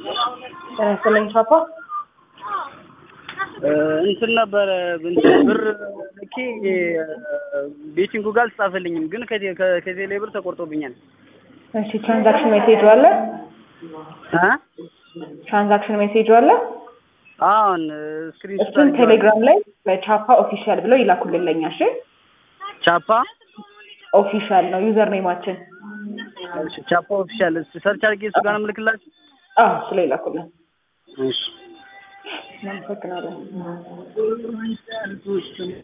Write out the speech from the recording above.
ጤና ይስጥልኝ ፓፓ። እንትን ነበረ እንትን ብር ልኬ ቤቲንጉ ጋር አልተጻፈልኝም፣ ግን ከቴ- ከ- ከቴሌ ብር ተቆርጦብኛል። እሺ ትራንዛክሽን ሜሴጅ አለ? እ ትራንዛክሽን ሜሴጅ አለ? አሁን ስክሪን እሱን ቴሌግራም ላይ በቻፓ ኦፊሻል ብለው ይላኩልልኛ። እሺ ቻፓ ኦፊሻል ነው ዩዘር ኔማችን። እሺ፣ ቻፓ ኦፊሻል ሰርች አድርጌ እሱ ጋር ነው የምልክላችሁ። አዎ ስለ ይላኩልን። እሺ እናመሰግናለን።